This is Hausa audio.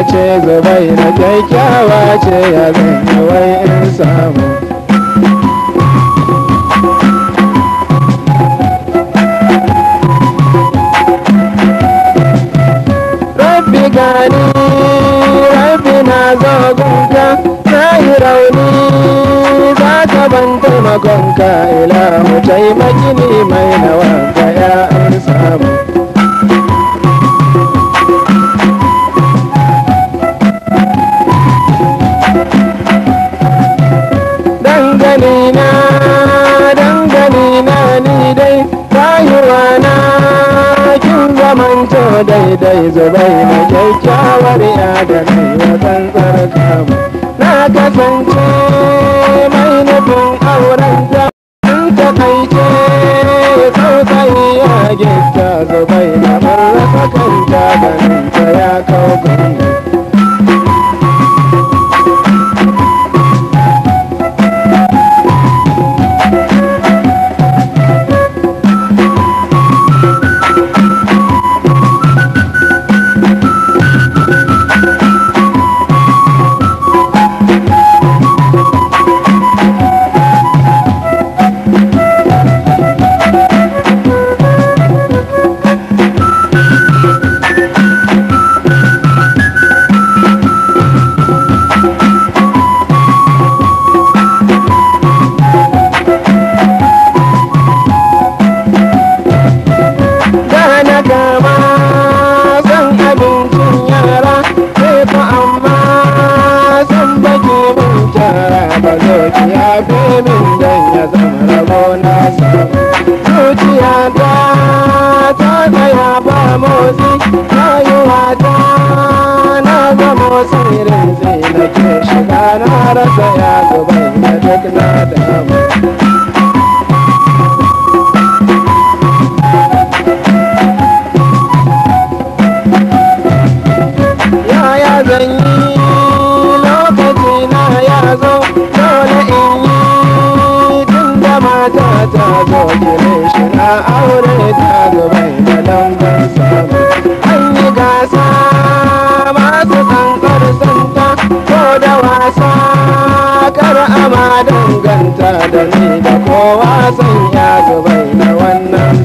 ce zubai na kyakkyawa ce ya zanyi wai in samu rabbi gani rabbi na zo gunka na yi rauni za ka ban taimakonka ilahu taimaki ni mai nawanka ya in samu dangane na dangane na ni dai rayuwa na kin zamanto daidai zubai na kyakkyawar ya da kai ya tsantsar kamu na kasance mai nufin auren ta in ta kai ce tsautsayi ya gita zubai na marasa kanta ganin ta ya kawo gani Gana gama san abincin yara sai fa amma san baki mun kyara ba zo ki yafe min dan ya zama rabo na samu zuciya ta ta tsaya ba motsi rayuwa ta na zamo sirrin sai nake shiga na rasa ya zubai da duk na damu yaya zan yi lokaci na ya zo dole in yi tun da mata ta zo gire shi na aure ta zubai da lambar samu an yi gasa masu kankar santa ko da wasa kar ama danganta da ni da kowa san ya zubai na wannan